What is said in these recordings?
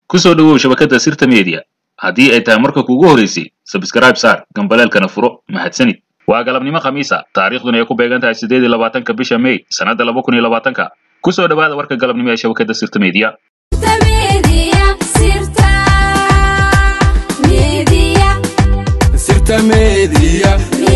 ku soo dhowow shabakadda sirta media haddii ay tahay marka kuugu horeysay sabskrayb saar gambaleelkana furo mahadsanid waa galabnimo khamiisa taariikhduna ay ku beegan tahay siddeed iyo labaatanka bisha may sannadda laba kun iyo labaatanka ku soo dhowaada warka galabnimo ee shabakadda sirta media Sirta Media.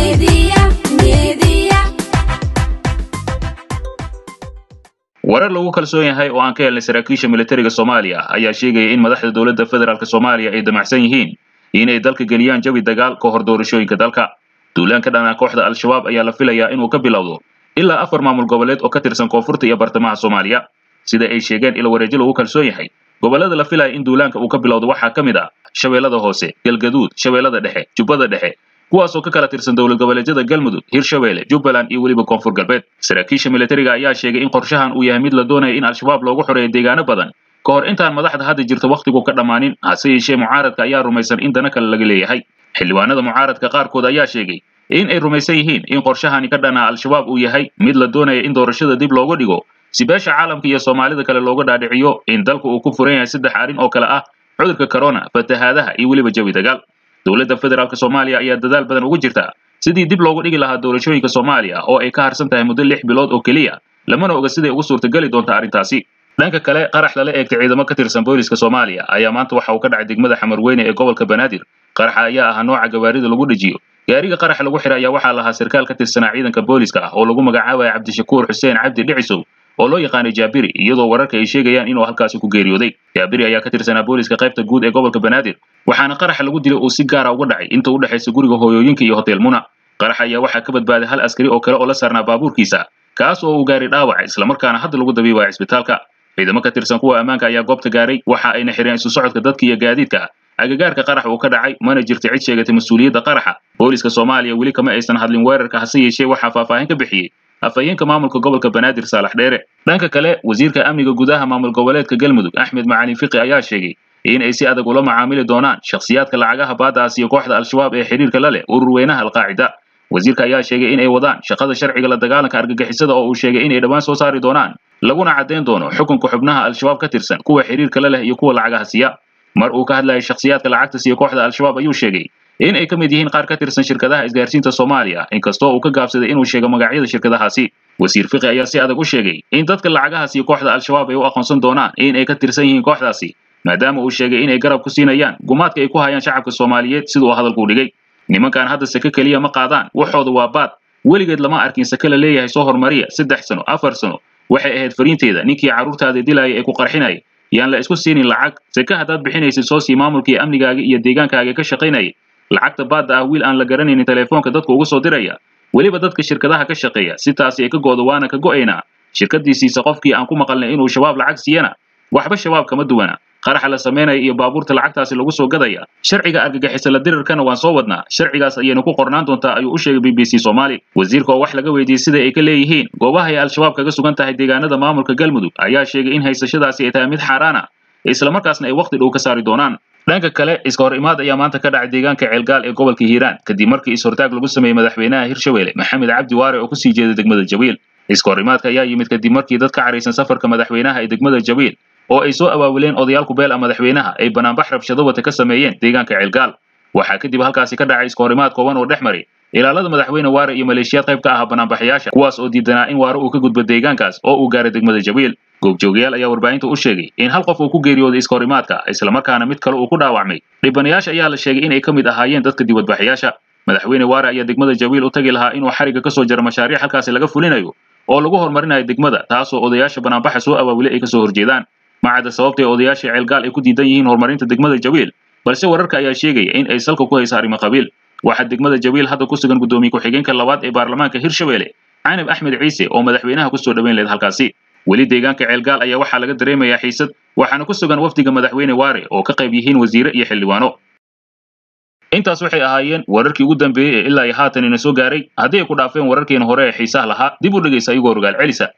warar lagu kalsoon yahay oo aan ka helnay saraakiisha militariga soomaaliya ayaa sheegaya in madaxda dowladda federaalk soomaaliya ay damacsan yihiin inay dalka geliyaan jawi dagaal ka hor doorashooyinka dalka duulaanka dhanaa kooxda al-shabaab ayaa la filayaa inuu ka bilowdo ilaa afar maamul goboleed oo ka tirsan koonfurta iyo bartamaha soomaaliya sida ay sheegeen ilo wareejo lagu kalsoon yahay gobollada la filaya in duulaanka uu ka bilowdo waxaa ka mid ah shabeellada hoose galgaduud shabeellada dhexe jubbada dhexe kuwaasoo ka kala tirsan dowlad goboleedyada galmudug hirshabeelle jubbaland iyo weliba koonfur galbeed saraakiisha militariga ayaa sheegay in qorshahan uu yahay mid la doonaya in al-shabaab loogu xoreeyo deegaano badan ka hor intaan madaxda hadda jirta wakhtigu ka dhammaanin hase yeeshee mucaaradka ayaa rumaysan in dana kale laga leeyahay xildhibaanada mucaaradka qaarkood ayaa sheegay in ay rumaysan yihiin in qorshahani ka dhanaa al-shabaab uu yahay mid la doonaya in doorashada dib looga dhigo si beesha caalamka iyo soomaalida kale looga dhaadhiciyo in dalku uu ku furan yahay saddex arrin oo kale ah cudurka corona fatahaadaha iyo weliba jawi dagaal dowladda federaalk soomaaliya ayaa dadaal badan ugu jirta sidii dib loogu dhigi lahaa doorashooyinka soomaaliya oo ay ka harsan tahay muddo lix bilood oo keliya lamana oga siday ugu suurtageli doonta arrintaasi dhanka kale qarax lala eegtay ciidamo ka tirsan booliska soomaaliya ayaa maanta waxa uu ka dhacay degmada xamarweyne ee gobolka banaadir qaraxa ayaa ahaa nooca gawaarida lagu dhejiyo gaariga qaraxa lagu xiray ayaa waxaa lahaa sarkaal ka tirsanaa ciidanka booliska ah oo lagu magacaabaya cabdishakuur xuseen cabdi dhicisow oo loo yaqaanay jaabiri iyadoo wararka ay sheegayaan inuu halkaasi ku geeriyooday jaabiri ayaa ka tirsanaa booliska qaybta guud ee gobolka banaadir waxaana qaraxa lagu dilay uu si gaara uga dhacay inta u dhexaysa guriga hooyooyinka iyo hotel muna qarax ayaa waxaa ka badbaaday hal askari oo kale oo la saarnaa baabuurkiisa kaas oo uu gaaray dhaawac islamarkaana hadda lagu dabiibaya cisbitaalka ciidamo ka tirsan kuwa ammaanka ayaa goobta gaaray waxa ayna xireen isu socodka dadka iyo gaadiidka agagaarka qarax uu ka dhacay mana jirta cid sheegatay mas-uuliyadda qaraxa booliska soomaaliya weli kama aysan hadlin weerarka hase yeeshee waxaa faahfaahin ka bixiyey afhayeenka maamulka gobolka banaadir saalax dheere dhanka kale wasiirka amniga gudaha maamul goboleedka galmudug axmed macalin fiqi ayaa sheegay in ay si adag ula macaamili doonaan shakhsiyaadka lacagaha baadaas iyo kooxda al-shabaab ee xiriirka la leh urur weynaha alqaacida wasiirka ayaa sheegay in ay wadaan shaqada sharciga la dagaalanka argagixisada oo uu sheegay inay dhowaan soo saari doonaan laguna caddayn doono xukunka xubnaha al-shabaab ka tirsan kuwa xiriirka la leh iyo kuwa lacagaha siya mar uu ka hadlayay shakhsiyaadka lacagta siiya kooxda al-shabaab ayuu sheegay in ay ka mid yihiin qaar ka tirsan shirkadaha isgaarsiinta soomaaliya inkastoo uu ka gaabsaday inuu sheego magacyada shirkadahaasi wasiir fiqi ayaa si adag u sheegay in dadka lacagaha siiya kooxda al-shabaab ay u aqoonsan doonaan in ay ka tirsan yihiin kooxdaasi maadaama uu sheegay inay garab ku siinayaan gumaadka ay ku hayaan shacabka soomaaliyeed siduu hadalku dhigay nimankan hadda sake keliya ma qaadaan waxooda waa baad weligeed lama arkin sake la leeyahay soo hormariya saddex sano afar sano waxay ahayd fariinteeda ninkii carruurtaada dilaaya ee ku qarxinaya yaan la isku siinin lacag sake haddaad bixinaysid soo sii maamulkii amnigaaga iyo deegaankaaga ka shaqaynaya lacagta baadda ah wiil aan la garanaynin teleefoonka dadku uga soo diraya weliba dadka shirkadaha ka shaqeeya si taasi ay ka goodo waana ka go'aynaa shirkaddii siisa qofkii aan ku maqalnay inuu shabaab lacag siiyana waxba shabaab kama duwana qaraxa la samaynaya iyo baabuurta lacagtaasi lagu soo gadaya sharciga argagixisa la dirirkana waan soo wadnaa sharcigaas ayayna ku qornaan doontaa ayuu u sheegay b b c soomaali wasiirka oo wax laga weydiiyey sida ay ka leeyihiin goobaha ay al-shabaab kaga sugan tahay deegaanada maamulka galmudug ayaa sheegay in haysashadaasi ay tahay mid xaaraan ah islamarkaasna ay wakhti dhow ka saari doonaan dhanka kale iska hor imaad ayaa maanta ka dhacay deegaanka ceelgaal ee gobolka hiiraan kadib markii is-hortaag lagu sameeyey madaxweynaha hirshabeelle maxamed cabdi waare oo kusii jeeda degmada jawiil iska hor imaadka ayaa yimid kadib markii dad ka caraysan safarka madaxweynaha ee degmada jawiil oo ay soo awaawileen odayaalku beel a madaxweynaha ay banaanbax rabshado wata ka sameeyeen deegaanka ceelgaal waxaa kadib halkaasi ka dhacay iska hor imaad kooban oo dhex maray ilaalada madaxweyne waare iyo maleeshiyaad qayb ka ah banaanbaxayaasha kuwaas oo diidanaa in waare uu ka gudbo deegaankaas oo uu gaaray degmada jawiil goobjoogayaal ayaa warbaahinta u sheegay in hal qof uu ku geeriyooday iska hor imaadka islamarkaana mid kale uu ku dhaawacmay dhibanayaasha ayaa la sheegay inay ka mid ahaayeen dadka dibadbaxayaasha madaxweyne waare ayaa degmada jawiil u tagi lahaa inuu xariga ka soo jaro mashaariic halkaasi laga fulinayo oo lagu horumarinayo degmada taasoo odayaasha banaanbaxa soo awaawilay ay kasoo horjeedaan macadda sababta ee odayaasha ceelgaal ay ku diidan yihiin horumarinta degmada jawiil balse wararka ayaa sheegaya in ay salka ku haysa arrimo qabiil waxaa degmada jawiil hadda ku sugan guddoomiye ku-xigeenka labaad ee baarlamaanka hirshabeelle canab axmed ciise oo madaxweynaha kusoo dhoweyn lahayd halkaasi weli deegaanka ceelgaal ayaa waxaa laga dareemayaa xiisad waxaana ku sugan wafdiga madaxweyne waare oo ka qayb yihiin wasiire iyo xildhibaano intaas waxay ahaayeen wararkii ugu dambeeyey ee ilaa iyo haatan ina soo gaaray haddii ay ku dhaafeen wararkeena hore ee xiisaha lahaa dib u dhegaysa ayagoo rogaal celisa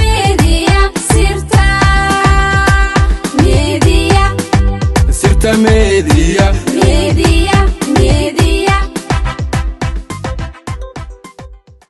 Sirta Media. ku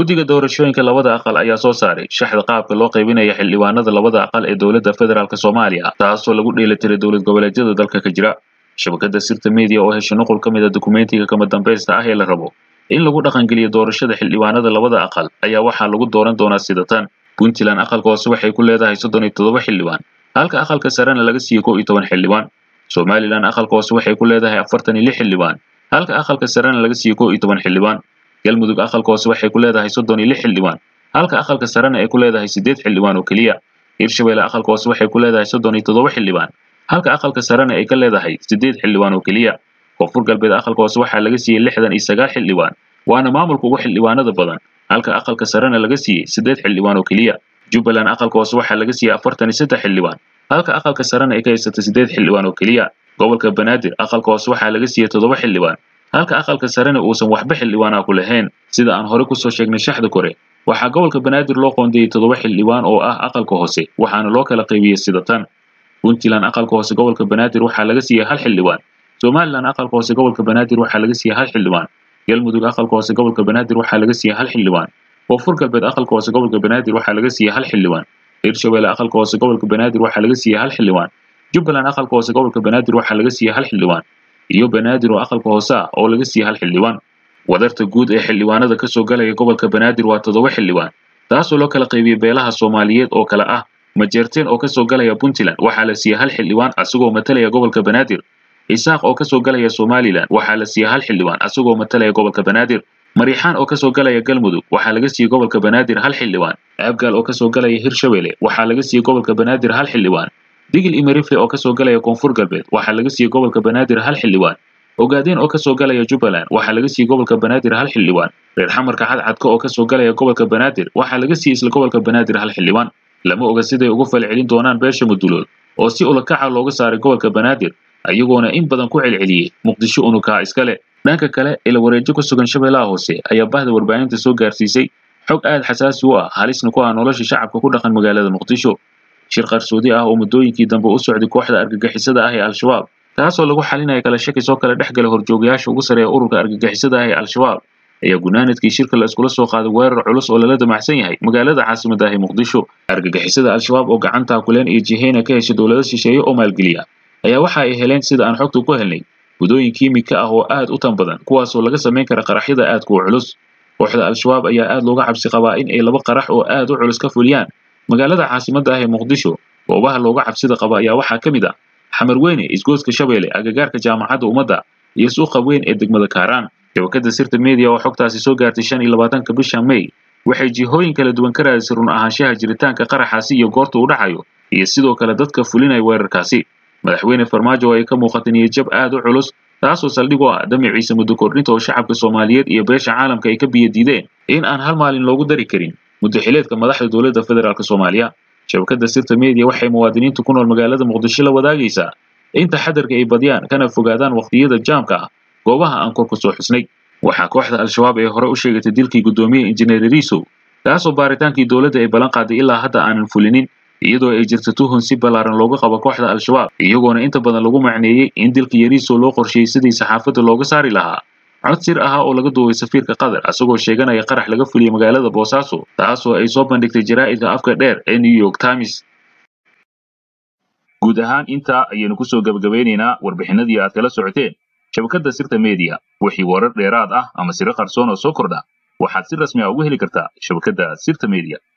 guddiga doorashooyinka labada aqal ayaa soo saaray shaxda qaabka loo qaybinaya xildhibaanada labada aqal ee dowladda federaalk soomaaliya taasoo lagu dheelitiray dowlad goboleedyada dalka ka jira shabakada sirta media oo hesha nuqul ka mid a dukumentiga kama dambaysta ah ee la rabo in lagu dhaqangeliyo doorashada xildhibaanada labada aqal ayaa waxaa lagu dooran doonaa sida tan puntland aqalka hoose waxay ku leedahay soddon iyo toddoba xildhibaan halka aqalka sarena laga siiyey kow iyo toban xildhibaan somalilan aqalka hoose waxay ku leedahay afartan iyo lix xildhibaan halka aqalka sarena laga siiyey kow iyo toban xildhibaan galmudug aqalka hoose waxay ku leedahay soddon iyo lix xildhibaan halka aqalka sarena ay ku leedahay siddeed xildhibaan oo keliya hirshabelle aqalka hoose waxay ku leedahay soddon iyo toddoba xildhibaan halka aqalka sarena ay ka leedahay siddeed xildhibaan oo keliya koonfur galbeed aqalka hoose waxaa laga siiyey lixdan iyo sagaal xildhibaan waana maamulka ugu xildhibaanada badan halka aqalka sarena laga siiyey siddeed xildhibaan oo keliya jubbaland aqalka hoose waxaa laga siiyey afartan iyo saddex xildhibaan halka aqalka sarena ay ka haysatay siddeed xildhibaan oo keliya gobolka banaadir aqalka hoose waxaa laga siiyey toddoba xildhibaan halka aqalka sarena uusan waxba xildhibaana ku lahayn sida aan hore kusoo sheegnay shaxda kore waxaa gobolka banaadir loo qoondeeyey toddoba xildhibaan oo ah aqalka hoose waxaana loo kala qaybiyey sida tan puntland aqalka hoose gobolka banaadir waxaa laga siiyey hal xildhibaan somalilan aqalka hoose gobolka banaadir waxaa laga siiyey hal xildhibaan galmudug aqalka hoose gobolka banaadir waxaa laga siiyey hal xildhibaan koonfur galbeed aqalka hoose gobolka banaadir waxaa laga siiyey hal xildhibaan hirshabelle aqalka hoose gobolka banaadir waxaa laga siiyey hal xildhibaan jubbaland aqalka hoose gobolka banaadir waxaa laga siiyey hal xildhibaan iyo banaadir oo aqalka hoose ah oo laga siiyey hal xildhibaan wadarta guud ee xildhibaanada ka soo galaya gobolka banaadir waa toddoba xildhibaan taasoo loo kala qaybiyey beelaha soomaaliyeed oo kale ah majeerteen oo kasoo galaya puntland waxaa la siiyey hal xildhibaan asagoo matalaya gobolka banaadir isaaq oo kasoo galaya somalilan waxaa la siiyey hal xildhibaan asagoo matalaya gobolka banaadir mariixaan oo kasoo galaya galmudug waxaa laga siiyey gobolka banaadir hal xildhibaan aabgaal oo kasoo galaya hirshabelle waxaa laga siiyey gobolka banaadir hal xildhibaan digil imerifle oo kasoo galaya koonfur galbeed waxaa laga siiyey gobolka banaadir hal xildhibaan ogaadeen oo kasoo galaya jubbaland waxaa laga siiyey gobolka banaadir hal xildhibaan reer xamarka cadcadka oo kasoo galaya gobolka banaadir waxaa laga siiyey isla gobolka banaadir hal xildhibaan lama oga siday ugu falcelin doonaan beesha mudulood oo si ulakaca looga saaray gobolka banaadir ayagoona in badan ku celceliyey muqdisho unukaa iskale dhanka kale ila wareejo ku sugan shabeellaha hoose ayaa bahda warbaahinta soo gaarsiisay xog aad xasaasi u ah halisna ku ah nolosha shacabka ku dhaqan magaalada muqdisho shir qarsoodi ah oo muddooyinkii dambe u socday kooxda argagixisada ah ee al-shabaab taasoo lagu xalinaya kala shaki soo kala dhex gala horjoogayaasha ugu sareeya ururka argagixisada ah ee al-shabaab ayaa gunaanadkii shirka la iskula soo qaaday weerar culus oo lala damacsan yahay magaalada caasimadda ah ee muqdisho argagixisada al-shabaab oo gacanta kuleen iyo jiheyna ka hesha dowlado shisheeye oo maalgeliya ayaa waxa ay heleen sida aan xogta ku helnay gudooyin kiimika ah oo aad u tan badan kuwaasoo laga samayn kara qaraxyada aadka u culus kooxda al-shabaab ayaa aad looga cabsi qabaa in ay laba qarax oo aad u culus ka fuliyaan magaalada caasimadda ah ee muqdisho goobaha looga cabsida qaba ayaa waxaa ka mid ah xamar weyne isgoodska shabeelle agagaarka jaamacadda ummadda iyo suuqa weyn ee degmada kaaraan shabakada sirta media oo xogtaasi soo gaartay shan iyo labaatanka bisha may waxay jihooyin kala duwan ka raadisay run ahaanshaha jiritaanka qaraxaasi iyo goorta uu dhacayo iyo sidoo kale dadka fulinaya weerarkaasi madaxweyne farmaajo oo ay ka muuqata niyadjab aad u culus taasoo saldhig u ah damiciisa muddo kordhinta oo shacabka soomaaliyeed iyo beesha caalamka ay ka biyo diideen in aan hal maalin loogu dari karin muddo xileedka madaxda dowladda federaalk soomaaliya shabakada sirta media waxay muwaadiniinta ku nool magaalada muqdisho la wadaagaysaa in taxadarka ay badiyaan kana fogaadaan waqtiyada jaamka ah goobaha aan kor ku soo xusnay waxaa kooxda al-shabaab ee hore u sheegatay dilkii guddoomiye injineer riisow kaasoo baaritaankii dowladda ay ballan qaaday ilaa hadda aanan fulinin iyadoo ay jirto tuhun si ballaaran looga qabo kooxda al-shabaab iyagoona inta badan lagu macneeyey in dilka yariisow loo qorsheeyey sidii saxaafadda looga saari lahaa cod sir ahaa oo laga duubay safiirka qatar asagoo sheeganaya qarax laga fuliyey magaalada boosaaso taasoo ay soo bandhigtay jaraa'idka afka dheer ee new york times guud ahaan intaa ayaynu kusoo gebagabeynaynaa warbixinadii aad kala socoteen shabakadda sirta media wixii warar dheeraad ah ama siro qarsoon oo soo kordha waxaad si rasmi ah ugu heli kartaa shabakadda sirta media